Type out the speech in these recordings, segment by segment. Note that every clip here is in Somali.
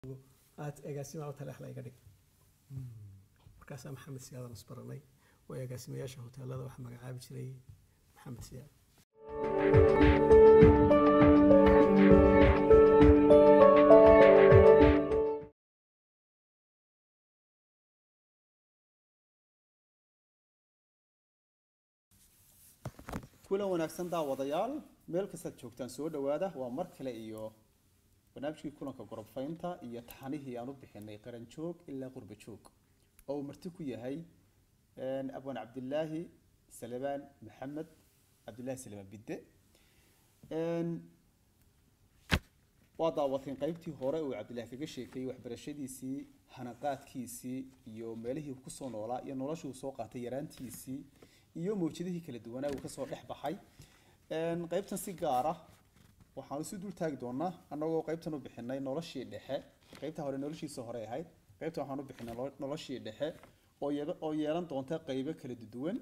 aad agaasimaha taleexla iga dhig markaasaa maxamed siyaadan isbaranay oo agaasimayaasha hoteelada waxaa magacaabi jiray maxamed siyaad kulan wanaagsan daawadayaal meel kastaad joogtaan soo dhawaada waa mar kale iyo barnaamijkii kulanka gorobfaynta iyo taxanihii aan u bixinay qaran joog ilaa qurba joog oo uu marti ku yahay abwaan cabdilaahi salebaan maxamed cabdilaahi salebaan bidde waa daawateen qaybtii hore uu cabdilaahi kaga sheekeeyey waxbarashadiisii hanaqaadkiisii iyo meelihii uu kusoo noolaa iyo noloshii uu soo qaatay yaraantiisii iyo mawjadihii kala duwanaa uu kasoo dhex baxay qaybtan si gaar ah waxaanu si dul taagi doonaa annagoo qaybtan u bixinay noloshii dhexe qaybta hore noloshiisa hore ahayd qaybtan waxaan u bixinay nolo- noloshii dhexe oo yeba- oo yeelan doonta qaybo kala duwan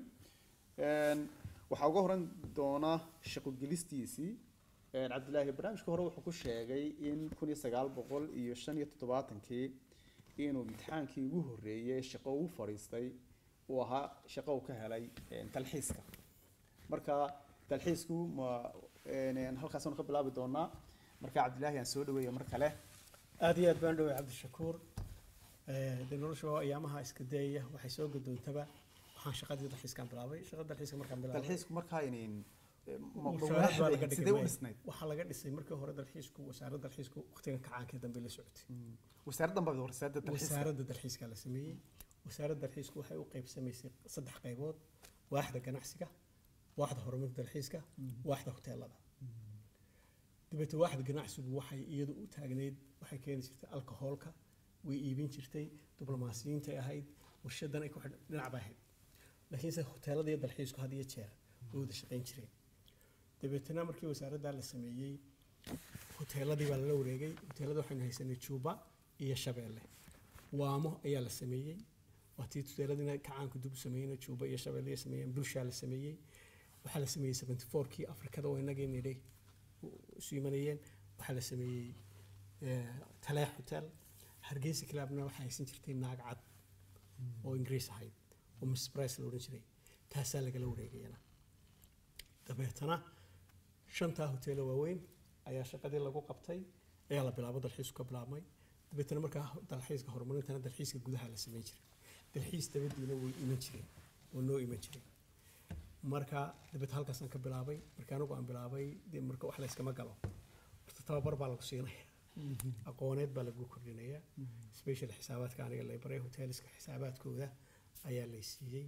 waxaa uga horan doonaa shaqogelistiisii cabdilaahi barnaamijka hore wuxuu ku sheegay in kun iyo sagaal boqol iyo shan iyo toddobaatankii inuu imtixaankii ugu horreeyey shaqo ugu fadhiistay uu ahaa shaqo uu ka helay dalxiiska marka dalxiisku ma halkaasanu ka bilaabi doonaa marka cabdilaahi aan soo dhaweeya mar kale aad iyo aad baan dhoway cabdishakuur dee nolosha waa ayaamaha iska dayaya waxay soo gadoontaba waxaan shaqadii dalxiiskaan bilaabay shaqada dalxiiska markaan bilaabay dalxiisku markaa inin mushaaraad baa laga sidee u dhigay dhisnayd waxaa laga dhisay markii hore dalxiisku wasaaradda dalxiisku waqtigan kacaankii dambe la socotay wasaaraddan baa wasaaradda dalxiiska wasaaradda dalxiiska la sameeyey wasaaradda dalxiisku waxay u qaybsamaysay saddex qaybood waaxda ganacsiga waaxda horumarinta dalxiiska waaxda hoteelada dabeete waaxda ganacsigu waxay iyadu u taagneyd waxay keeni jirtay alcoholka way iibin jirtay diblomaasiyiintay ahayd warshadan ay ku xidhan dhinac bay ahayd laakiinse hoteelada iyo dalxiisku had iyo jeer way wada shaqayn jireen dabeetana markii wasaaradda la sameeyey hoteeladii baa lala wareegay hoteelada waxaynu haysanay juba iyo shabeelle waamo ayaa la sameeyey waa tii hoteeladiina kacaanku dib u sameeyeyna juba iyo shabeelle ay sameeyeen bulshaa la sameeyey waxaa la sameeyey seventy fourkii afrikada oo inagii nidhay isu imanayeen waxaa la sameeyey taleex hotel hargeysa clubna waxaa haysan jirtay naag cad oo ingiriis ahayd oo miss price la odhan jiray taasaa lagala wareegayana dabeetana shantaa hoteelo waaweyn ayaa shaqadii lagu qabtay ayaa la bilaabo dalxiisku ka bilaabmay dabeetana markaa dalxiiska horumarintana dalxiiska gudaha la samayn jiray dalxiis dabadiina way iman jireen oo noo iman jiray marka dabeeta halkaasaan ka bilaabay marka anigu aan bilaabay dee marka wax la yskama galo horta tababar baa lagu siinaya aqooneed baa lagu kordhinaya special xisaabaadka aniga lay baray hoteliska xisaabaadkooda ayaa lay siiyey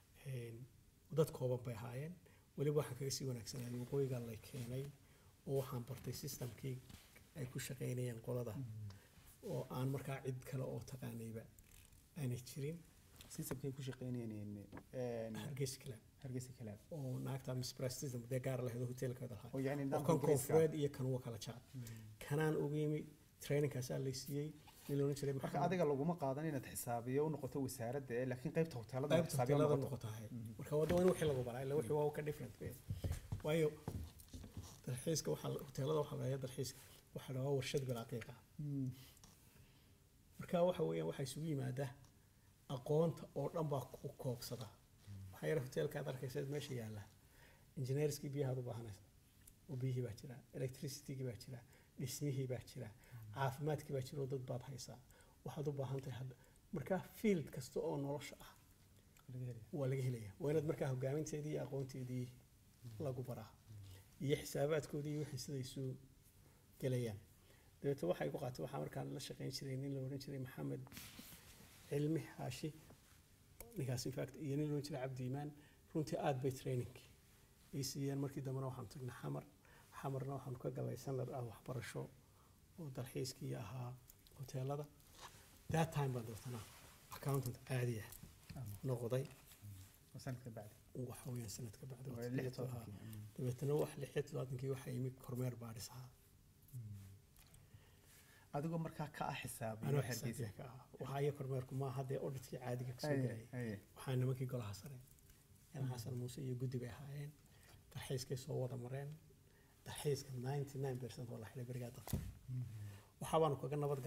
dad kooban bay ahaayeen weliba waxaan kaga sii wanaagsanaaday waqooyiga lay keenay oo waxaan bartay systemkii ay ku shaqaynayeen qolada oo aan markaa cid kale oo taqaanayba aanay jirin systemkay ku shaqeynayeen hargeysa kale hargeysa kalaab oo naagta miss price system dee gaar lahayd oo hoteelkeeda lahaa oo yacni oo nidaamka kan ingiriiska koonfureed iyo kan uwa kala jaad kanaan ugu yimi trainingkaasaa lay siiyey nin loodhan jiray marka maxamed adiga laguma qaadan inaad xisaabiyo u noqoto wasaaradda ee laakiin qaybta hoteelada qaybta xisaabiyo hoteelada noqoto noqoto ahayd marka waa in wixii lagu baraa ila wixii waa ka different wey waayo dalxiiska waxaa la- hoteelada waxaa lahayaa dalxiiska waxaa la waa warshad bilaaqiiqa marka waxa weeyaan waxaa isugu yimaada aqoonta oo dhan baa ku koobsada waxaa yar hoteelka aad arkaysa meesha yaalla engineerskii biyahaad u baahanaysa oo biyihii baa jira electricitygii baa jira dhismihii baa jira caafimaadkii baa jira oo dad baad haysaa waxaad u baahan tahay hadda marka field kasta oo nolosha ah waa laga helaya waa inaad markaa hogaaminteedii iyo aqoonteedii lagu baraa iyo xisaabaadkoodii iyo wixii sida isu gelayaan dabeete waxay ku qaatay waxaa markaan la shaqayn jiray nin la odhan jiray maxamed cilmi xaashi ninkaas in fact iyo nin la odhan jiray cabdi iimaan runtii aad bay training ay siiyeen markii dambena waxaanu tagnay xamar xamarna waxaanu ka galay sanad ah waxbarasho oo dalxiiskii ahaa hoteelada that time baan dabeetana accountant caadi ah noqday sanadka bacdi waxa weeyaan sanadka bacdi Waa waqti lix iyo dheer buu ahaa. tobankii. dabeetana wax lix iyo todobaatankii waxaa yimi kormeer baadhis ahaa adigoo markaa ka ah xisaabiyo anoo hargeysa xisaabiya ka ah waxaa iyo kormeerku maaha dee auditkii caadiga kasoo Aye, gelayay aye. waxaa nimankii golaha sare yan xasan muuse iyo guddi bay ahaayeen dalxiiskay soo wada mareen dalxiiska ninety nine percent oo la xidhay berigaa dadka waxaa baanu kaga nabad gallay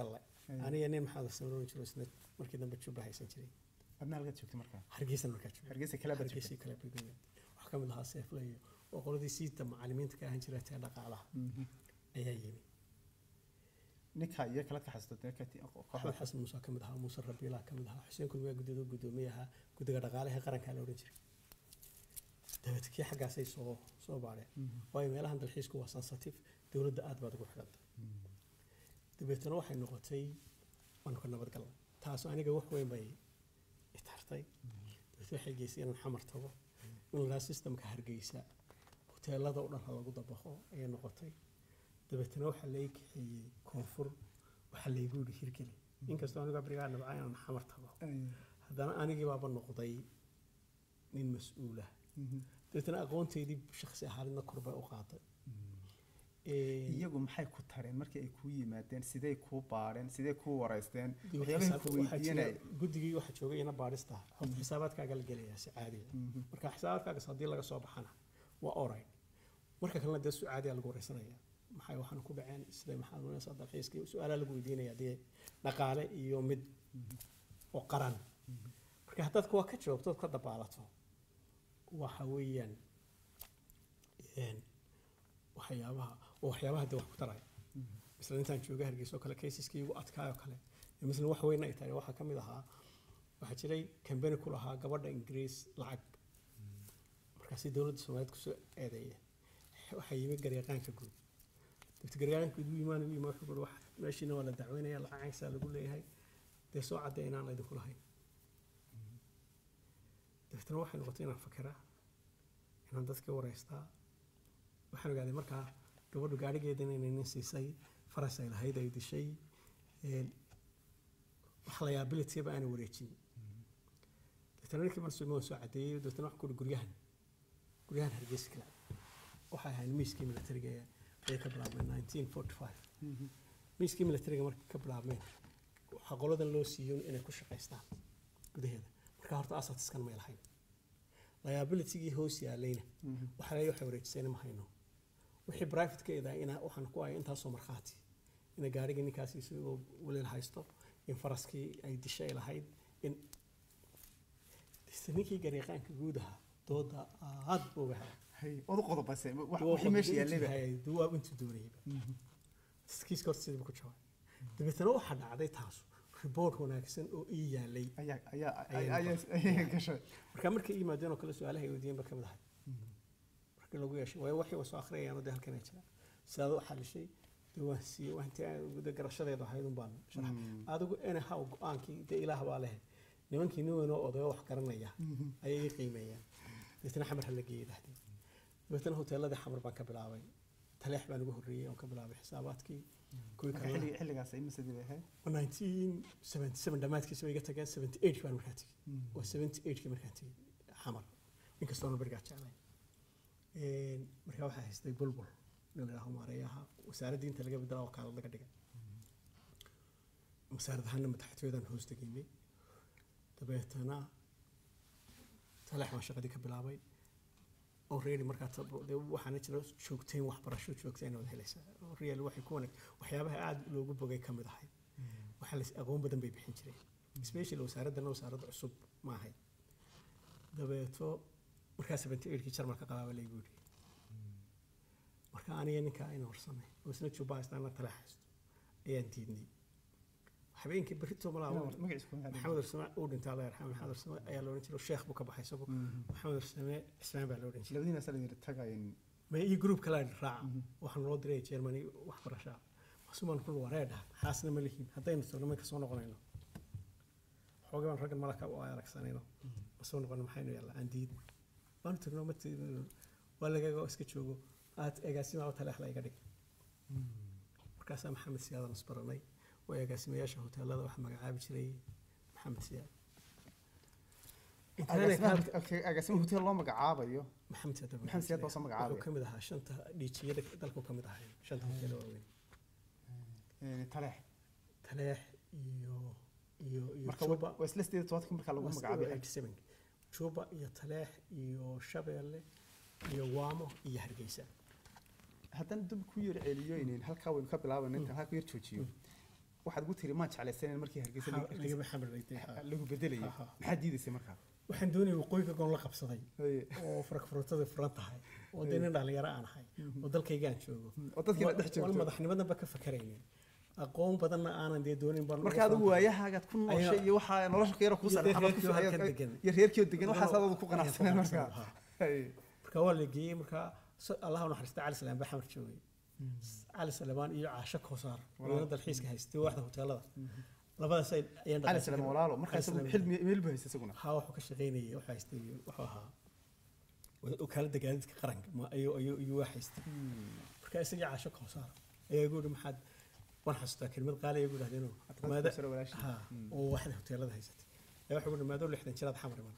Ay. aniga nin maxamed samaroon jiro isna markii dambe juba haysan jiray adna halkaad joogtay markaa hargeysan markaa joogay hargeysa kala bad hargeysii kale bebeya waxaa ka mid ahaa seefle iyo oo qoladii siita macallimiinta ka ahaan jiray tee dhaqaalaha ayaa yimi ninka iyo kala ka xasuusto dee kati axmed xasan muuse ka mid ahaa muuse rabiilaa ka mid ahaa xuseen kulmiyaa guddida guddoomiye ahaa guddiga dhaqaalaha ee qarankaa la odhan jiray dabeed kii xaggaasay soo soo baadheen waayo meelahan dalxiisku waa sensitive dowladda aad baad ugu xidhanta dabeetana waxay noqotay waanu ka nabadgalnay taas aniga wax weyn bay itartay dabeet waxay geysay inaan xamar tago in lahaa systemka hargeysa hoteelada oo dhan ha lagu dabaqo ayay noqotay dabeetana waxaa lai kaxeeyey koonfur waxaa laygu yidhi hirgeli inkastoo aniga berigaa nabca inaan xamar tago haddana anigii baaba noqday nin mas-uula dabeetana aqoonteydii shaksi ahaanidna korbay u qaaday iyagu maxay ku tareen markii ay kuu yimaadeen sidee kuu baadheen sidee kuu wareysteen dib u waxyaabahay xisaab- ku waxaa jira- weydiinay guddigii waxaa joogay ina baadhista xog xisaabaadkaaga la gelayaa si caadiya marka xisaabaadkaagas haddii laga soo baxana waa oray marka kalena dee su caadiya lagu wareysanaya maxay waxaan ku dhaceen siday maxaad noonaysaa dalxiiskii su-aalaa lagu weydiinaya dee dhaqaale iyo mid oo qaran marka haddaad kuwa ka jawaabto ood ka dabaalato waxa weeyaan een, waxyaabaha oo waxyaabaha dee wax ku taraya misla intaan jooga hargeysa oo kale kaysaskii ugu adkaayoo kale iyo misla wax weyn ay tahay waxaa ka mid ahaa waxaa jiray kambani ku lahaa gabadha ingiriis lacag markaasi dowladda soomaaliyeed kusoo eedeeyeen waxaa yimi garyaqaanka guud dabta garyaqaanka guud u imaan u imaan wuxuu kuhi wax meeshiina waa la dacweynaya lacagaysaa lagu leeyahay dee soo caddee inaan idinku lahayn dabeetana waxay noqotay inaan fakeraa inaan dadka wareystaa waxaan ogaaday markaa gabadhu gaadhigeedana inay nin siisay faras ay lahayd ay dishay een, wax liabilityba aanay wareejin dabeetana ninkii marsuuma waan soo caddeeyey dabeetana waxaan ku uhi guryahan guryahan hargeysa kale waxay ahayd miiskii militariga ee ayay ka bilaabmeen 1945 miiskii militariga markay ka bilaabmeen waxaa qoladan loo siiyo inay ku shaqaystaan gudaheeda marka horta asatiskan may lahayn liabilitygii hoos yaalayna waxa leeyahay waxay wareejisayna ma hayno wixii privateka idaa ina waxaan ku haya intaasoo markhaati ina gaarigii ninkaasi isagoo waliil haysto in faraskii ay dishay lahayd in Diste ninkii garyaqaanka guud ahaa dooda aad buu uga helay hay odu qodobase wax Waa wixii meesha qodobadii yaallayba hayay, duu waa intuu doonayba kiiska horta sidii buu ku jawaabay dabeetana waxaa dhacday taasu report wanaagsan oo ii yaalay ayaa ayaa Ayay ayaa noqotay. ayaa gashay marka markay ii yimaadeen oo kale su-aalaha ay weydiiyeen ba ka mid ahay markii lagu yeeshay waayo waxay soo akhriyayaan oo dee halkan ay jiraan sidaad u xalishay dee waan siiyey waa intii aan guda garashadeedu ahayd un baan sharaxay adigu anyhow go-aankii dee ilaah baa leh nimankii nin weyn oo odayo wax garanaya ayay ii qiimeeyaan dabeetana xamar ha la geeyey dhahdii dabeetana hoteeladii xamar baan ka bilaabay taleex baan ugu horreeyey oon ka bilaabay xisaabaadkii kuwii marka kalena xilliga xilligaas ay masadii bay ahayd 1977 dhammaadkiisa way iga tageen 78 baan markaa tegey waa 78 kii markaan tegey xamar inkastoona berigaa jeclay Een, markaa waxaa haystay bulbul nin la yidhaaho maareeyaha wasaaradda inta laga bedelaa wakaalad laga dhigay wasaarad ahaana madaxtooyadan hoos degeynay dabeetana taleex baan shaqadii ka bilaabay already markaa tab- dee waxaana jira joogtayn waxbarasho joogtayn wada helaysaa real waxay ku wanaag waxyaabaha aada loogu bogay ka mid ahay waxaa la aqoon badan bay bixin jireen especially wasaaraddana wasaaradda cusub ma ahayd dabeeto markaa seventy eightkii jarmalka qabaaba laygu yidhi marka aniga ninkaa ayna warsanay oo isna juba haystaana tale haysto ayaan diidnay habeenkii berrito malaa magaciisa kuma hadlin. maxamed arsame uu dhintay alla yarxame maxamed arsame ayaa la odhan jiray sheekh buu ka baxay isagu maxamed arsame cismaan baa la odhan jiray labadiina sala yiri tagayn ma iyo group kale raaca waxaan loo diray germany waxbarasha masuumaan kul wareedha xaasna ma lihiin haddaynu tagno marka soo noqonayno xoogay baan raggan malaka oo ay aragsanayno ma soo noqono maxaynu yaallaa aan diid waanu tagno ma tiidno waa lagaga iska joogo aad agaasimaha taleexla iga dhig markaasaa maxamed siyaadan isbaranay oo agaasimayaasha hoteelada waxa magacaabi jiray maxamed siyaad Agaasimaha- okay, agaasimo hotel loo magacaabayo maxamed siyaad baa Maxamed Siyaad baa soo magacaabaya. wuxuu ka mid ahaa shanta dhiijiyada dalku ka mid ahay shanta hotel oo waaweyn Ee, taleex taleex iyo iyo iyo marka juba waa isla sideed tobanka marka lagu magacaabay 87 juba iyo taleex iyo shabeelle iyo waamo iyo hargeysa haddana dib ku yar celiyo inin halkaa waynu ka bilaabayna intaan halka yar joojiyo waxaad gu tiri maan jeclaysanen markii hargeysa Ha- lagama xamar dhigtay, ha. lagu bedelayay Ha, ha. maxaad diidaysay markaa waxaan doonayay waqooyiga goon la qabsaday Haye. oo farakfurutadu furan tahay oo dee nin dhalinyaro aan ahay oo dalkaygaan joogo oo dadkiina dhex wal joogto madaxnimadanba ka fakaraynin aqoon badanna aanan dee doonin baan marka adigu waayahaagaad ku nooshay Ayaa- iyo waxaa nolosha ka yara kuu Iyo saaran xabad reerkii ku halkan saaran degan. iyo reerkii oo degan waxaas adadu ku Ayaan qanacsaneen ku markaa qanacsanaa, Haye. marka waa la geeyey marka so- allah u naxariista cali salaam baa xamar joogay cali salamaan iyo caasho koosaar wadana dalxiiska haystay waaxda hoteelada labadaas ay- ayaan cali dhaqaajin salaam karin. walaalo markaa Cali isagu Salaam. xilmi meel buu haysta isaguna haa wuxuu ka shaqaynayay wuxuu haystay wuxuu ahaa wakaalada gaadiidka qaranka ma- ayuu ayuu ayuu waa haystay marka isagii caasho koosaar ayaa igu yihi maxaad waan xasuustaa kelmad qaali igu dhahdeenoo Hadda maada Kawsar walaashii. haa oo waaxda hoteelada haysatay ayaa wuxuu yihi maadoo lixdan jiraad xamar iman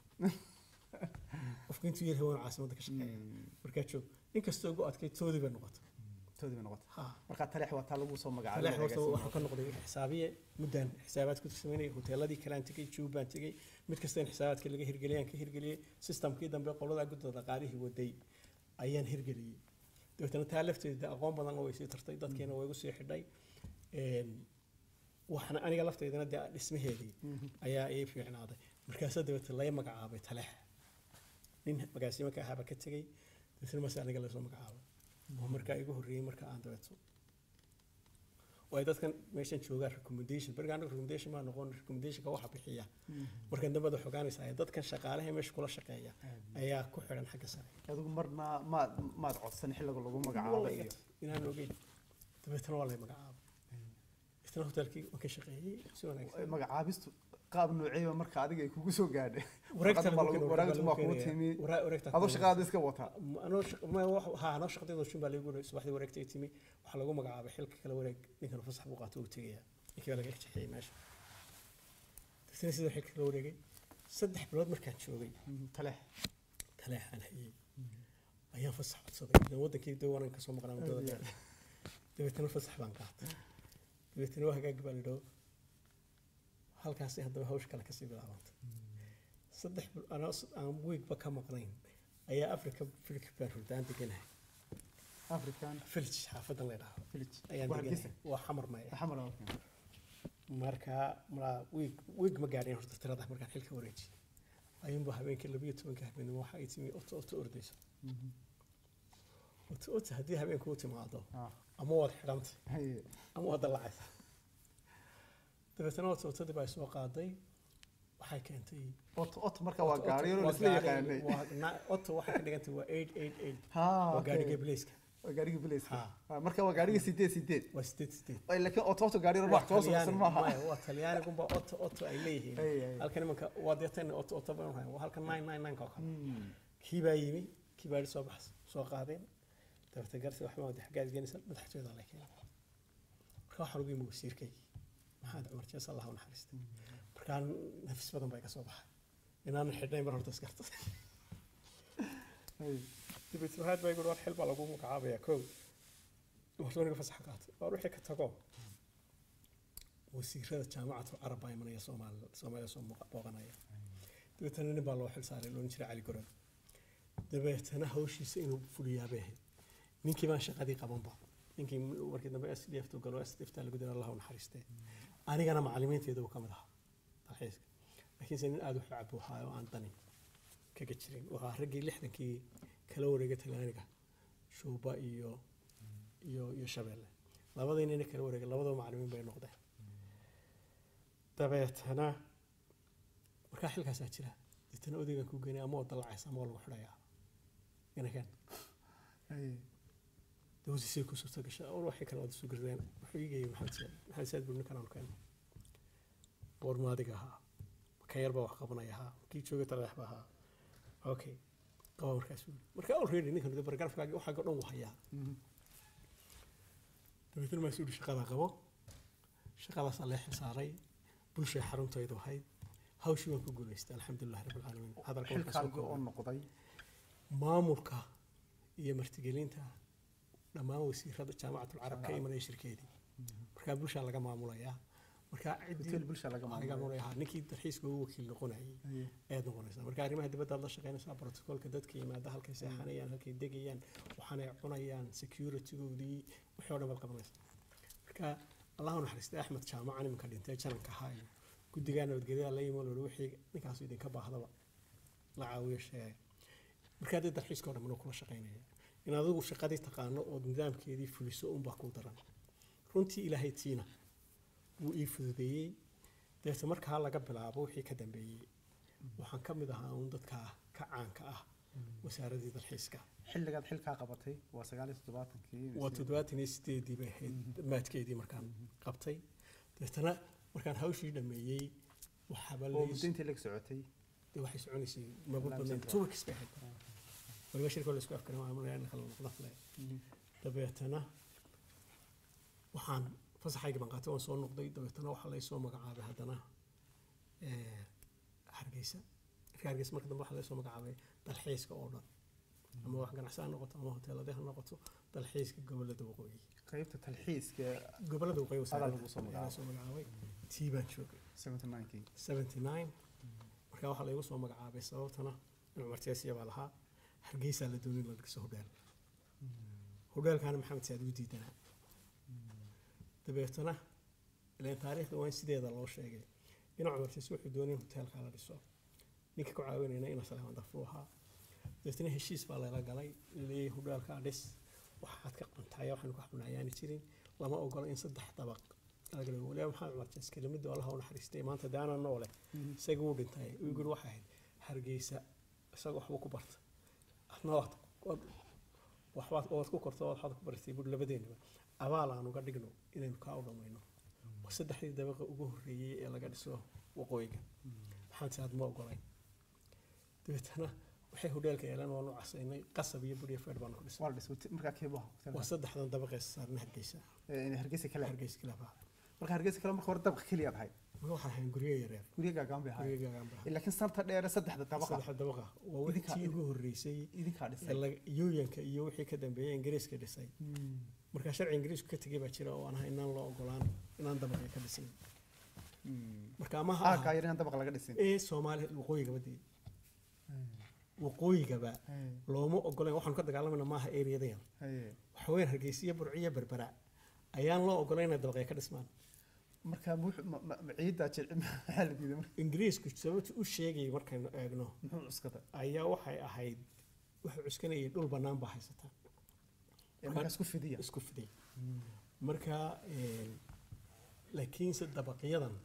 qofku intuu yar haween caasimadda ka shaqeeya markaa joog inkastoo ugu adkay toodii bay noqotay toodii bay noqotay haa markaa taleex waa taa lagu soo magacaabay taleex horta agaasimo. waxaa ka noqday xisaabiye muddaan xisaabaad ku sameynayay hoteeladii kalaan tegey juubbaan tegey mid kasta in xisaabaadka laga hirgeliyaan ka hirgeliyey systemkii dambe qolada guddida dhaqaalihii waday ayaan hirgeliyey dabeetana taa lafteeda aqoon badan way sii tartay dadkiina way igu sii xidhay Een, waxaana aniga lafteedana dee dhismaheedii ayaa ii fiicnaaday markaasaa dabeete laga magacaabay taleex nin magaasimo ka ahaaba ka tegey dabeetana maase aniga lasoo magacaabay oo markaa igu horreeyey marka aan dabeeto oo ay dadkan meeshan joogaan recommendation beriga anaga recommendation maa noqon recommendationka waxa bixiya markan dambe ad xogaanaysaa ee dadkan shaqaalaha meesha kula shaqeeya ayaa ku xidhan xagga sare adigu marna maad maad codsan xilliga lagu magacaabay iyo inaan ogeyn dabeetana waa lay magacaabay isna hotelkii waan ka shaqeeyey si wanaagsan magacaabistu qaab nooceeba marka adiga ay kugu soo gaadhay wareegta Warqadda baa lagu- wareegtu baa kugu timi adoo shaqadaada iska wataa anoo shaq- ma wax- haa anoo shaqadayda shun baa lagu yiri subaxdii wareegtay timi waxaa lagu magacaabay xilka kala wareeg ninkan fasax buu qaato uu tegaya ninkii baa laga jexeeyey meesha dabeetana sidoo xilka kala wareegay saddex bilood markaan joogay taleex taleex aan hayey ayaan fasax codsaday idan wadankii dee wanan kasoo maqnaa muddada dheer dabeetana fasax baan qaatay dabeetana waa hagaagi baa lidhao halkaasi haddaba hawsha kale kasii bilaabantay saddex bil anoo s- aan wiigba ka maqnayn ayaa africa village baan hurdaan deganahay african village xaafadan la idhaahdo village ayaan Waa deganahay Hargeysa? waa xamar maya xamar ah, okay. marka malaa wiig wiig ma gaadhin horta tirada markaan xilka wareejiyey ayuunba habeenkii labiyo tobanka habeenimo waxa ay timi oto oto ordayso oto oto haddii habeenku u timaado Ah, ama waad xidhantay haye. ama waad dallacaysa dabeetana oto otadii baa soo qaaday waxay keentay Oto- oto marka waa Oto- gaari oto oo waa isla gaari- yaqaanay waa na- oto waxay ka dhigantay waa eight eight eight Ha, waa okay. gaarigii blaiska waa gaarigii bilayska Ha. Ah, marka waa gaarigii sideed sideed waa sideed sideed Ay, laakiin oto oto gaari waa wax soo talyaani socsan maaha maya waa talyaanigunba oto oto ay leeyihiin Ay, ay. halkan imanka waa deetan oto oto baan hayn waa halkan nine nine nine ka oo kale Hmm. kii baa yimi kii baa soo baxs soo qaadeen dabeete garsi waxba wada xaggaad geenaysa madaxtooyada la keenay marka waxaan ugu yimi wasiirkaygii maxamed cumar jees allah u naxariistay markaa nafis badan baa iga soo baxay inaanan xidhnayn mar horta iskarta Haye. dabeete waxaad baa igu war xil baa lagu magacaabayaa kow horta aniga fasax qaatay waar wixii ka tago wasiirada jaamacatu carab baa imanaya soomaali soomaaliya soo muuqa- booqanaya dabeetana nin baa loo xil saaray loodhan jiray cali goran dabeetana hawshiisa inuu fuliyaa bay ahayd ninkii baan shaqadii qabanba ninkii markii dambe s d f tu galo s d f taa lagu dira allah u naxariistee anigana macalimiinteeda uu ka mid ahaa dalxiiska laakiinse nin aada u xacab u ahaa oo aan dani kaga jirin waxaa raggii lixdankii kala wareegay talyaaniga shuuba iyo iyo iyo shabeelle labadii nina kala wareegay labadaba macalimiin bay noqdeen dabeetana markaa xilkaasaa jira deetana odaygan kuu geenay ama oo dallacaysa ama oo lagu xidhayaa inakan Haye. dawsisay ku suurta gashay or waxay kale wada soo gardeen wuxuu iigayay maxamed saad maxamed saad buu ninkan aan keenay boormaadiga ahaa ka yar baa wax qabanaya ahaa kii joogay taleex baa ahaa okay qaba markaas buu yidhi. marka already ninkan de bargarafkaagi waxaaga dhan wuu hayaa Mhm. dabeetana maa suu shaqadaa qabo shaqadaasaa lee xilsaaray bulshay xaruntaydu ahayd hawshii waan ku guulaystay alxamdulilahi rabbi alcaalamiin hadalka markaa soo xilkaaga oo koobay. noqday maamulka iyo martigelinta dhammaan wasiirada jaamacatul carab ka imanaya shirkeedii markaa bulshaa laga maamulayaa markaa hotel ciddii bulsha laga laga maamulay maamulaya ninkii dalxiiska ugu wakiil noqonayay Haye. ayaad noqonaysaa marka arrimaha dibadda aad la shaqaynaysaa brotocoolka dadka yimaada halkay seexanayaan halkay degayaan waxaanay cunayaan securitygoodii wixii oo dhan baad qabanaysaa marka allahu naxariistay axmed jaamacan iminka dhintay jananka ahaa iyo guddigaa nabadgelyada la yimo lori wixii ninkaasu idinka baahdaba la caawiyo sheegay markaa dee dalxiiska oo dhammanuu kula shaqaynaya in adigu shaqadii taqaano ood nidaamkeedii fuliso unbaa kuu daran runtii ilaahay tiina wuu ii fududeeyey deeta markaa laga bilaabo wixii ka dambeeyey waxaan ka mid ahaa uun dadka ka caanka ah wasaaraddii dalxiiska xilligaad xilkaa qabatay waa sagaal iyo toddobaatankii waa toddobaatan iyo sideedii bay ahayd maadkeedii markaan qabtay deetana markaan hawshii dhameeyey waxaaba oo muddo intii lag socotay dee waxay soconaysay maba Ilaa badnayn December. two weeks bay ahayd waliba shirka la isku afkarin waa malayaa in kala noqda fle dabeetana waxaan fasaxaygii baan qaatay waan soo noqday dabeetana waxaa laysoo magacaabay haddana eh, hargeysa marka hargeysa marka dambe waxaa laysoo magacaabay dalxiiska oo dhan ama wax ganacsi ha noqoto ama hoteelade ha noqoto dalxiiska gobolada waqooyi qaybta talxiiska gobolada waqooyi Adaa lagu soo wasaaradda ayaa soo magacaabay tii baan joogay 79kii 79 markaa waxaa laygu soo magacaabay sababtana in cumar jeesiya baa lahaa hargeysaa la doonay in la dhiso hodheel hodheelkaana maxamed saad u diidanaa dabeetana ileen taariikhda waa in sideeda loo sheegay in cumar jeesi wuxuu doonay in hoteelkaa la dhiso ninka ku caawinayna ina salaaman dafru ahaa dabeetana heshiis baa lala galay leeyahay hodheelkaa dhis waxaad ka qantaaya waxaanu ka xunayaani jirin lama ogola in saddex dabaq laga dhigo waliba maxaa cumar jees kelimadu allaha u naxariistay maanta daana noole isaga wuu dhintay uu guri waxay ahayd hargeysa isaga waxbuu ku barta adna waad waad- waxbaad waad ku korto waxaad ku bartay bur labadeenaba abaal aan uga dhigno inaynu kaa u dhammayno waa saddexdii dabaqa ugu horreeyey ee laga dhiso waqooyiga maxamed saad ma ogolay dabeetana waxay hodheelka yeeleen waanu casaynay qasab iyo bur iyo feer baanu ku dhisay waa la dhisay markaa keebaha waa saddexdan dabaqee saaran hargeysa hargeysa kale hargeysa kilaba marka hargeysa kale marka hore dabqa keliya aad ahayd marka waxaa ahayn guryo yaryar guryo gaagaan bay ahayd guryo gaagaan baa laakiin santa dheere saddexda dabaqa saddexda dabaqa waa Idinkaa- wixii ugu horreysay idinkaa ee dhisay laga- yooyanka iyo wixii ka dambeeyay ingiriiska dhisay markaa sharci ingiriisku ka tegay baa jira oo aan ahay inaan loo ogolaan inaan dabaqay ka dhisin marka ama ha aagaa aha yar inaan dabaqa laga dhisin ee soomaaliya waqooyigaba dee waqooyigaba looma ogoleen waxaanu ka dagaalamayna maaha eriyada yar waxa weeyaan hargeysa iyo burciyo berbera ayaan loo ogolayn inay dabaqay ka dhismaan marka muxuu- ma- ma- ma- ciiddaa jilci maxaa la diiday marka ingiriisku sababta u sheegayay markaynu eegno muxuu cuskada ayaa waxay ahayd wuxuu cuskanayay dhul bannaan baa haysataa ee markaa isku fidiya isku fiday marka een, laakiinse dabaqyadan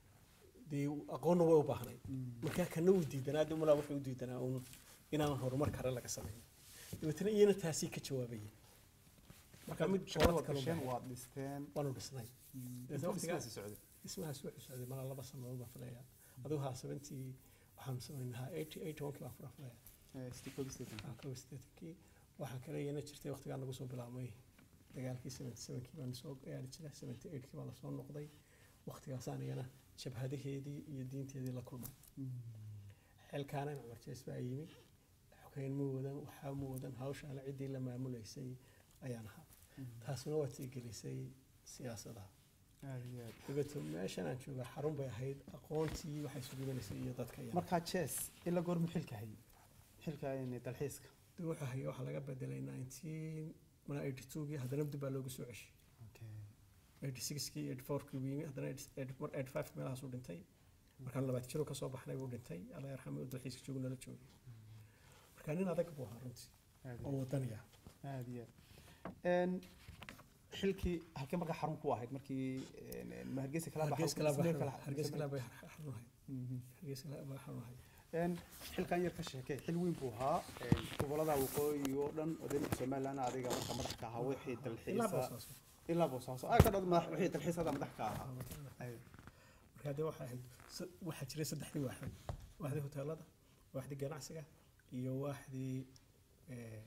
dee aqoonna way u baahnay marka kana uu diidanaa de malaa wuxuu u diidanaa uun inaan horumar kale laga sameeyo dabeetana iyana taasii ka jawaabayay marka mid shaqada boorad waad kale gasheen u baahan. waad dhisteen waanu dhisnay Dabeetana intuu waqtigaas dhismahaasi socday dhismahaas wuxuu socday malaa laba sanadood baan filayaa adigu haa seventii waxaanu samaynahaa eighty eighty one kii baan fura filaya Eh, stii koob iyo siddeetan. Ah, kow iyo siddeetankii waxaa kale iyana jirtay waqtigaa nagu soo bilaabmay dagaalkii seventy sevenkii baan soo gaari jira seventy eightkii baa lasoo noqday waqtigaasaan iyana jabhadaheedii iyo diinteedii la kulmay xilkaana cumar jees baa yimi xogeyn ma wadan waxaa ma wadan hawshaana ciddii la maamulaysay ayaan ahaa taasuna waa tiigelisay siyaasadaha Aad iyo aad. dabeeto meeshan aan joogaa xarun bay ahayd aqoontii waxay suganaysay iyo dadka iyana markaa jees ila goormu xilka hayay xilka in dalxiiska dib wuxuu hayay waxaa laga bedelay nineteen mana eighty twogii haddana dib baa loogu soo ceshay eighty sixkii eighty fourkii buu yimi haddana eighty five meelahaasuu dhintay markaan labaad jiro kasoo baxnay buu dhintay alla yarxamay oo dalxiiska joogu nala joogay marka nin adag buu ahaa runtii aad iyo oo wadaniya aad iyo aad Een, xilkii halkee markaa xarun ku ahayd markii een, een, ma hargeysa kala baxay hargeys kala Ismeel baa kala- hargeys kala Ismeel- bay xarunahay Mhm. hargeys kala baa xarunahay Een, xilkan yar ka sheekay xil weyn buu ahaa een, gobolada waqooyi oo dhan oo deegaanka somaliland adiga marka madax ka ahaa wixii ilaa dalxiisa boosaaso ilaa boosaaso ah ka dhad madax wixii dalxiisada madax ka ahaa Ay, marka haddee waxaa ahayd sa- waxaa jiray saddexdii waaxood waaxdii hoteelada waaxdii ganacsiga iyo waaxdii eh,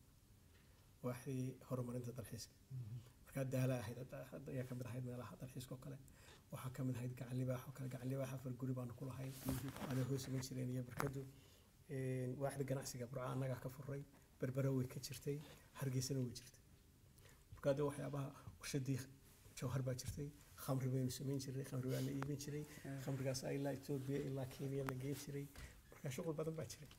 waaxdii horumarinta dalxiiska markaa daala ahayd hadda- hadda ayaa kamid ahayd meelaha dalxiiska oo kale waxaa kamid ahayd gacan libaax oo kale gacan libaax afar guri baanu ku lahayn waana hoos iman jireen iyo barkadu Een, waaxda ganacsiga burca annagaa ka furay berbera way ka jirtay hargeysana way jirtay markaa dee waxyaabaha warshadii jawhar baa jirtay khamri baynu samayn jiray khamri baa la iibin jiray khamrigaas ilaa etoobiya ilaa kenya la geen jiray markaa shuqul badan baa jiray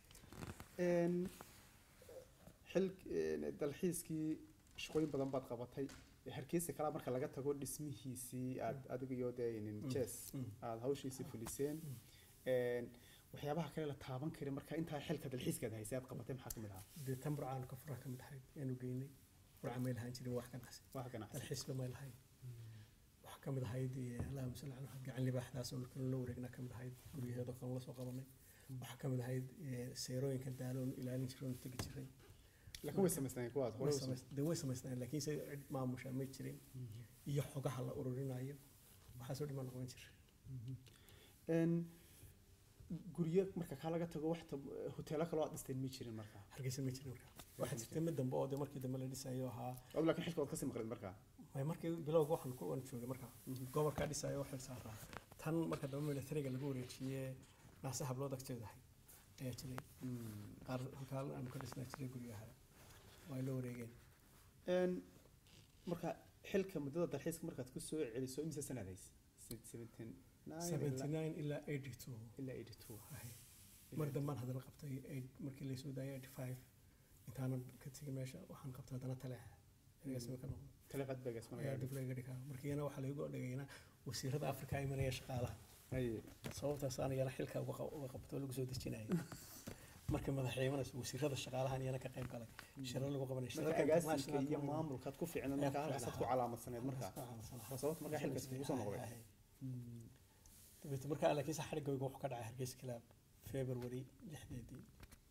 een, xil een, dalxiiskii shaqooyin badan baad qabatay hargeysa kala marka laga tago dhismihiisii aad adiga iyo dee nin jes Mm. aad hawshiisii fuliseen Een, waxyaabaha kale la taaban kari marka intaa xilka dalxiiskaad haysay aad qabatay maxaa ka mid ahaa dee tan burcaan ka furaha ka mid ahayd yaanu geynay burca may lahaan jirin wax ganacsi wax ganacsi dalxiisba may lahayn waxaa ka mid ahayd eh, allahuma salli ala maxamed gacan libaaxdaas oo kale la wareegna ka mid ahayd guryaheedoo kale la soo qabanay waxaa ka mid ahayd eh, seerooyinka daaloon ilaalin jiray oon tegi jiray laakiin way samaysnaayeen kuwaas hore way way samays- samays- dee way samaysnaayeen laakiin se cid maamusha ma jirin iyo xogaha la ururinayo waxaasoo dhiman noqon jira Een, guryo marka kaa laga tago wax tab- hoteelo kaloo aad dhisteen ma jirin marka hargeysa ma jirin marka waxaa jirtay mid dambe oo dee markii dambe la dhisayo ahaa ad laakiin xilka waad kasii maqlid marka may markii bilowga waxaan ku waan joogay marka gobolkaa dhisayo waxay saaraa tan marka dambe militariga lagu wareejiyey naase hablood agteeda ahay ayaa jiray qaar halkaa aanu ka dhisnaa jiray guryaha waa ay la wareegeen Een, marka xilka muddada dalxiiska markaad ku soo celiso imise sanaad hays seventeen seventy nine ilaa eighty two ilaa eighty two mar dambaan haddana qabtay eight- markii laysoo daayay eighty five intaanan ka tegin meesha waxaan qabtay haddana taleex ergaasima ka noqdo taleeqad beegas ayaa dib laga dhigaa markiina waxaa lagu dhigayna wasiirada afrika ay maraya shaqaalaha haye sababtaas aan iyana xilka uga qab- uga qabto oo lagu soo dejinayay marka madaxweynaha wasiirada shaqaalahan iyana ka qayb galay shirar lagu qabanay marka shirarka agaasinka international iyo kuma- maamulkaad ku fiicnad Ayaa marka ku halkaasaad ku fiicnaa. calaamadsanayd marka Waa sababta waa sababta markaa xilkaas kugu soo noqday dabeete markaa laakiin se xadhigayga wuxuu ka dhacay hargeysa kilaab february lixdeedii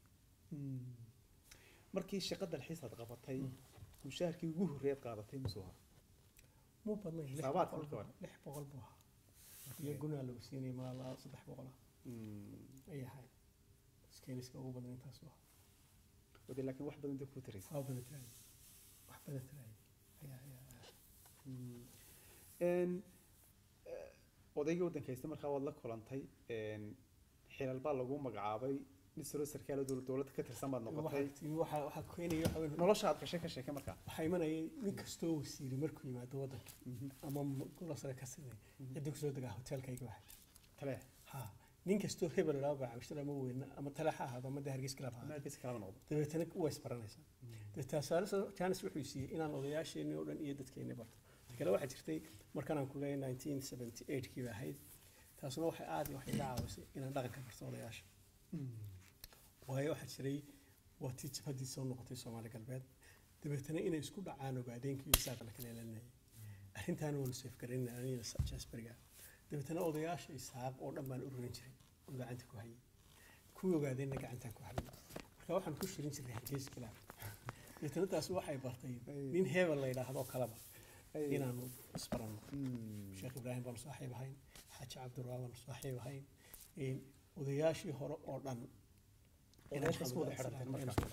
markii shaqa dalxiisaad qabatay mushaharkii ugu horreeyaad qaadatay musuu ahaa muu badnay lix Saabaad boqol marka hore. buu- lix boqol buu ahaa iyo gunaa lagu siinayay malaa saddex boqola ay ahay iskeyniska ugu badan intaas u ahaa wade laakiin wax badan dib kuu taraysa waa badan tiraayay wax badan tiraayay ayaa ayaa ayaa Een, eh, odaygii waddanka haysta markaa waad la kulantay een, xilal baa lagu magacaabay nin saro sarkaal oo dowlad dowladda ka tirsan baad noqotay waxaa waxaa waxaa keenaya waxa weyn nolosha aad gashay ka sheeke markaa waxaa imanayay nin kastoo wasiiri markuu yimaado waddanka ama gola sare ka sinay cidda kusoo degaa hoteelkayga waxay tale ha nin kastoo hebel ilaa bacamishtar ama weyne ama tale ha ahaado ama dee hargeysa kala ahaado meelkiisa kalaba noqdo dabeetana waa isbaranaysaa dabeetaasaale jaanis wuxuu siiyey inaan odayaasheenii oo dhan iyo dadkeenii barto ta kale waxaa jirtay markaan aan ku leeyahay 1978 kii ba ahayd taasuna waxay aad iyo waxay iga caawisay inaan dhaqanka barto odayaasha waayo waxaa jiray waa tii jabhaddii soo noqotay soomaali galbeed dabeetana inay isku dhacaan ogaadeenkii iyo saaqa la kala elanayay arrintaana waanu seefgaraynay aniga jasberiga dabeetana odayaasha isaaq oo dhan baan ururin jiray oo gacanta ku hayay kuwii ogaadeenna gacantaan ku hayay marka waxaan ku shirin jiray hargeysa kilaab dabeetana taas waxay bartay nin hebel la yidhaahdo kalaba inaanu isbaranno sheekh ibraahim baanu saaxiib ahayn xaaji cabdurraa baanu saaxiib ahayn een, odayaashii hore oo dhan Odayaasha isku wada xidhanteen marka.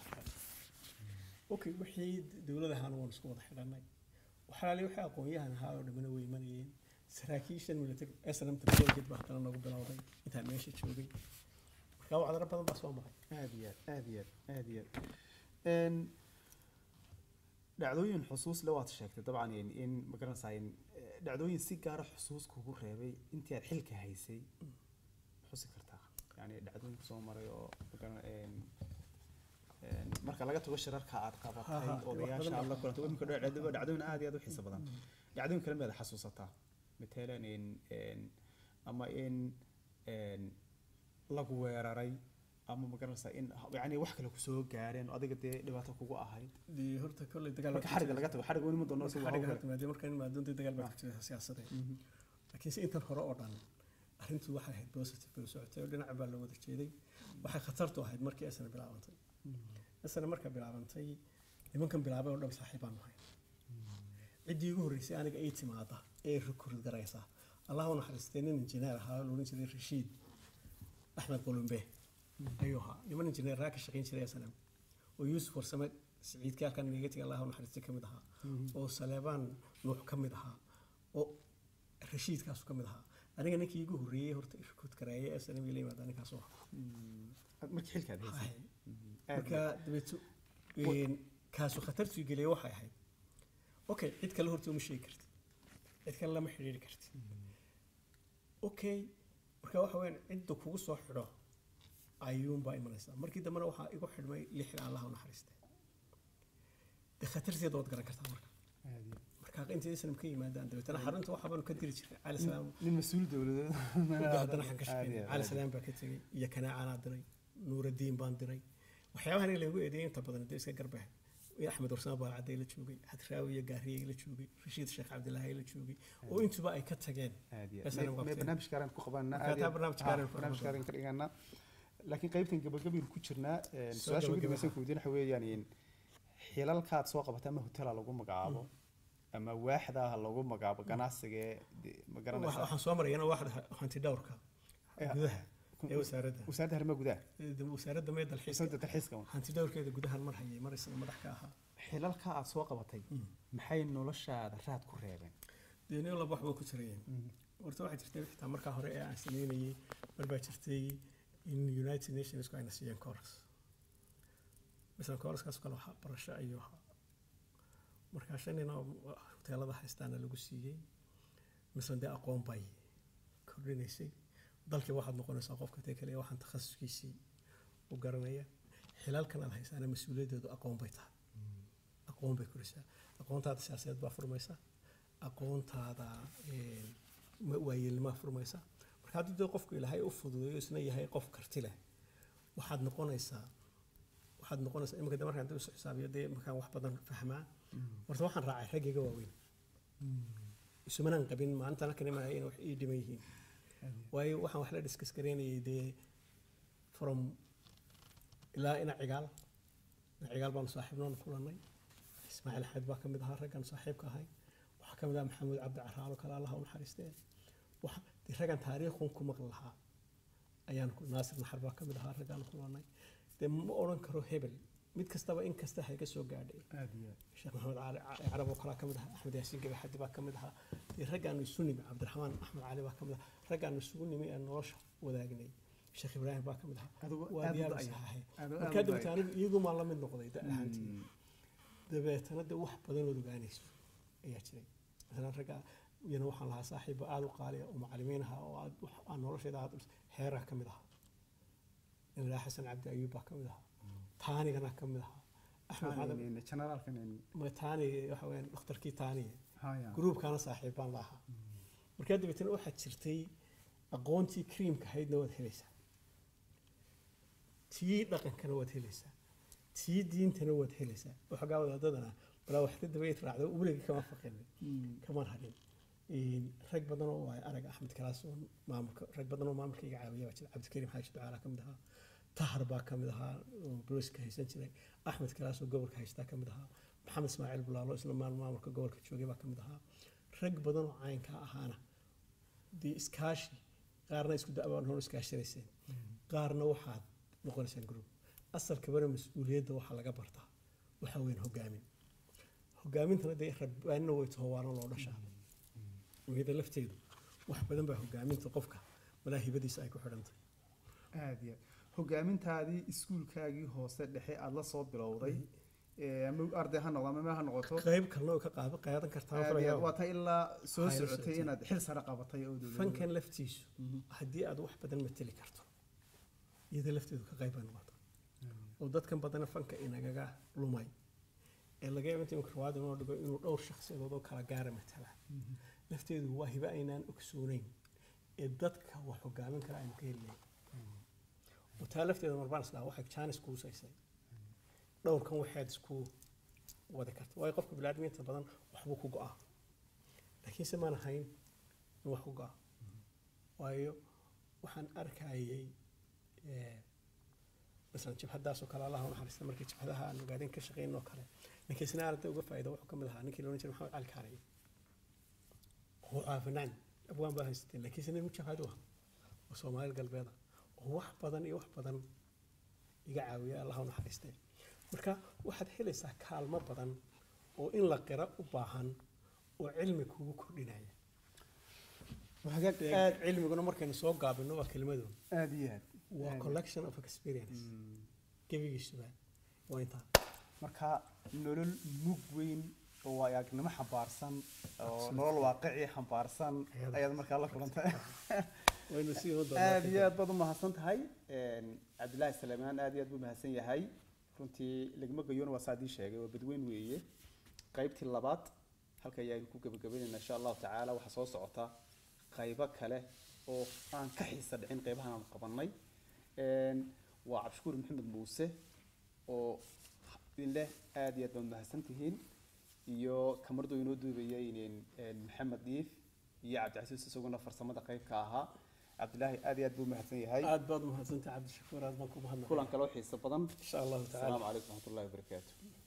okay wixii dowlad ahaana waanu isku wada xidhannay waxalaali wixii aqoon-yahan ahaa oo dhammina way imanayeen saraakiishan military snmta bilowgeed baa haddana nagu bilowday intaan meesha joogay marka wacdaro badan baa soo maray aad iyo aad aad iyo aad aad iyo aad Een, dhacdooyin xusuus le waad sheegtay dabcan in in ma garanaysaa in eh, dhacdooyin si gaara xusuus kugu reebay intii aad xilka haysay xusi kartaa yani dhacdooyin soo maray oo ma garan een een marka laga tago shirarka aad Ha, qabatay ha, wax odayaasha badan aad la baa- kulantay imika dhacdo dhacdooyin aad iyo aad u xiiso badan dhacdooyin kale miyaad xasuusataa matalan in een ama in een lagu weeraray ama ma garanaysaa in yani wax kale kusoo gaareen oo adiga dee dhibaato kugu ahayd dee horta kolley dagaal marka xariga laga tago xariga weli ma doono isagu xariga hawl horta maadaama markaan imaadoontay dagaal baa ka jira siyaasadeed laakiin se intan hore oo dhan arrintu waxay ahayd positive bay u socotay oo dhinaca baa la wada jeeday waxay khatartu ahayd markii asana bilaabantay asana marka bilaabantay nimankan bilaabay oo dhan saaxiibaan nahay ciddii ugu horreysay aniga ay timaada ee rukurid garaysa allah u naxariistay nin injineer ahaa loolan jiray rashiid axmed qulumbe ayuu ahaa niman injineeraa ka shaqayn jiray asana oo yuusuf warsame siciidkii halkan negatig allah u naxariistay ka mid ahaa oo saleebaan nuux ka mid ahaa oo rashiidkaasu ka mid ahaa aniga ninkii igu horreeyey horta rukud gareeye ee sanamii la yimaada ninkaas oo ahaa markii xilkaad haysay aad marka dabeeto een, kaasu khatartuu geliyay waxay ahayd okay cid kale horta uma sheegi kartid cid kale lama xidhiiri kartid okay marka waxa weyaan cidda kugu soo xidho ayuunbaa imanaysaa markii dambena waxaa igu xidhmay lixda allah u naxariistay dee khatarteeda waad garan kartaa marka aad iyo marka markaa intay islam ka yimaadaan dabeetana xarunta waxa baanu ka diri jiray cali salaam nin mas-uul dowladeed haddana waxaan ka shaqeynay cali salaam baa ka tegey iyo kanaacanaa diray nuuraddiin baan diray waxyaabahan in lagu eedeeyay inta badan dee iska garbaha iyo axmed warsame baalcadday la joogay hadraawi iyo gaariyey la joogay rashiid sheekh cabdilaahi la joogay oo intuba ay ka tageen Masalan, waqti- barnaamij kaaran ku qabanaa Marka taa barnaamij kaaran ku barnaamij qabanaa. kaaran ka dhiganaa laakiin qaybtan gabagabaynu ku jirnaa een, Soo su-aasha ugu gabagaba. dambaysan ku weydiin waxa weeyaan in xilalkaad soo qabata ama hotela lagu magacaabo ama waaxda ha lagu magacaabo ganacsiga ee de- ma Wax- garanaysaa waxaan soo marayana waxda hanti dhowrka Eh, gudaha ee wasaaradda wasaaradda arrimaha gudaha Ee, wasaaradda mee dalxiiska wasaaradda dalxiiska hanti dhowrkeeda gudahan mar hayay mar isaga madax ka ahaa xilalka aad soo qabatay maxay noloshaada raad ku reebeen deni laba waxba ku jirayeen horta waxaa jirtay xitaa markaa hore ee aan sameynayay mar baa jirtay in united nationsku ayna siiyeen coras masalan coraskaas kale waxaa barasho ayuu ahaa markaa shan nin oo hoteelada haystaana lagu siiyey masalan dee aqoon bay kordhinaysay dalkii waxaad noqonaysaa qofka tee kale waxaan takhasuskiisii u garanaya xilaalkan aad haysaana mas-uuliyaddeedu aqoon bay tahay aqoon bay korisaa aqoontaada siyaasadeed baa furmaysa aqoontaada een, ma- waayeelnimaa furmaysa marka haddii dee qofku ilaahay u fududeeyo isna yahay qof karti leh waxaad noqonaysaa waxaad noqonaysaa iminka de markaan dib isu xisaabiyo dee markaan wax badan fahmaa horta waxaan raacay raggayga waaweyn isumanaan qabin maalintana kan imanaya inay wax ii dhiman yihiin waayo waxaan wax la diskas gareynayay dee from ilaa ina cigaal ina cigaal baanu saaxiibnoon kulannay ismaaciil axmed baa ka mid ahaa raggaan saaxiibka ahay waxaa ka mid ahaa maxamuud cabdi caraalo kale allaha u naxariistee waxa dee raggaan taariikhun ku maqli lahaa ayaan ku naasir naxar baa ka mid ahaa raggaan kulannay dee ma odhan karo hebel mid kastaba in kasta hayga soo gaadhay aad iyo sheekh maxamed cali Ca- carab oo kalaa ka mid ahaa axmed yaasiin gabe xadi baa ka mid ahaa dee raggaanu isu nimi cabdiraxmaan axmed cali baa ka mid ahaa raggaanu isugu nimi ee nolosha wadaagnay sheekh ibraahim baa ka mid ahaa Adigu waa aad u diyaar da'ya. saxahay Aad u- aad markaa u dabeete da'ya. anigu iyagumaa la mid noqday da ahaantii dabeetana de wax badan ood ogaanayso ayaa jiray masalan ragga iyana waxaan lahaa saaxiibo aada u qaaliya oo macalimiin ahaa oo aad wax aan nolosheeda aad heeraa ka mid ahaa ilaa xasan cabdi ayuub baa ka mid ahaa taanigana ka mid ahaa axmed xadan generaalkan ma taani waxa weyaan dhakhtarkii taaniye haya gruubkaana saaxiibbaan la ahaa markaa dabeetana waxaad jirtay aqoontii kriimka ahaydna waad helaysaa tii dhaqankana waad helaysaa tii diintana waad helaysaa waxoogaa wadaadadana balaa waxda dabayd raacdo weligii kama faqinin kama hadhin Een, rag badan oo waay arag axmed kalaas oo maamulka rag badan oo maamulka iga caawiya baa jira cabdikariim xaashi ducaala ka mid ahaa tahar baa ka mid ahaa oo boliska haysan jiray axmed kalaas oo gobolka haystaa ka mid ahaa maxamed ismaaciil bulaalo isla maal maamulka gobolka joogay baa ka mid ahaa rag badan oo caynkaa ahaana dee iskaashi qaarna isku da'baan hor iskaashanayseen qaarna waxaad noqonaysaan group asalkabana mas-uuliyadda waxaa laga bartaa waxaa weyn hogaamin hogaamintana dee rabbaanina way taho waana loo dhashaa iyada lafteedu wax badan baa hogaaminta qofka malaahibadiisa ay ku xidhantay aad iyo aad hogaamintaadii iskuulkaagii hoose dhexe aad la soo bilowday ee, ama arday ha noqdo ama meel ha noqoto qayb kalena way ka qaad qaadan kartaa aad iyo aad. farayaa waa ta ilaa soo Hayla socotay socotay. inaad xil sare qabatay oo dowladda- fankan laftiisu haddii aad wax badan mateli karto iyada lafteedu ka qayb bay noqota oo dadkan badana fanka inagaga lumay ee laga yaabo inta imika rawaad inoo dhigo inuu dhowr shakhsiyadood oo kala gaara matala lafteedu waa hibe aynaan ogsoonayn ee dadka wax hogaamin kara aynu ka helinayn oo taa lafteeda marbaan islaa waxay jaanis kuusaysay dhowrkan waxaad isku wadi karta waayo qofka bilaadmiinta badan waxbuu ku go'aa laakiinse maan ahayn in wax ku go'a waayo waxaan arkayay eh, masalan jabhadaasoo kale allaha u naxariista markii jabhadaha aan ogaadeen ka shaqeyn oo kale ninkii isna aragtay uga faa'iida wuxuu ka mid ahaa ninkii loodhan jiray maxamed cali kaariye oo caafinaan abwaan baa haysateen laakiin isna nin jabhadu ah oo soomaali galbeeda oo wax badan iyo wax badan iga caawiya allaha u naxariistee marka waxaad helaysaa kaalmo badan oo in la qira u baahan oo cilmi kugu kordhinaya Hagaag Dee aad cilmiguna markaynu soo gaabino waa kelmadoon aad iyo aad waa Aad. collection of experience Mm. gebigiisuba waa intaa marka nolol mug weyn oo waayagnimo xambaarsan oo nolol waaqici xambaarsan Ayada. ayaad markaa la kulantay waynu sii wada aad iyo aad baad u mahadsan tahay cabdilaahi salaamaan aad iyo aad buu mahadsan yahay runtii lagma gayoon waa saa adii sheegay waa badweyn weeye qaybtii labaad halka ayaanu ku gebagabaynaynaa insha allahu tacaala waxaa soo socota qaybo kale oo aan ka xiisa dhicin qaybahan aan qabanay Een, waa cabdishakuur maxamed muuse oo idin leh aad iyo aad baad mahadsan tihiin iyo kamardu inoo duubaya inin maxamed diif iyo cabdicasiis isaguna farsamada qayb ka ahaa cabdilaahi aad iyo aad buu mahadsan yahay aad baad umahadsantahay cabdishakuur aad baan ku mahadnaqay kulan kaloo xiiso badan insha allahu tacaala asalaamu calaykum waraxmatullahi wabarakaatu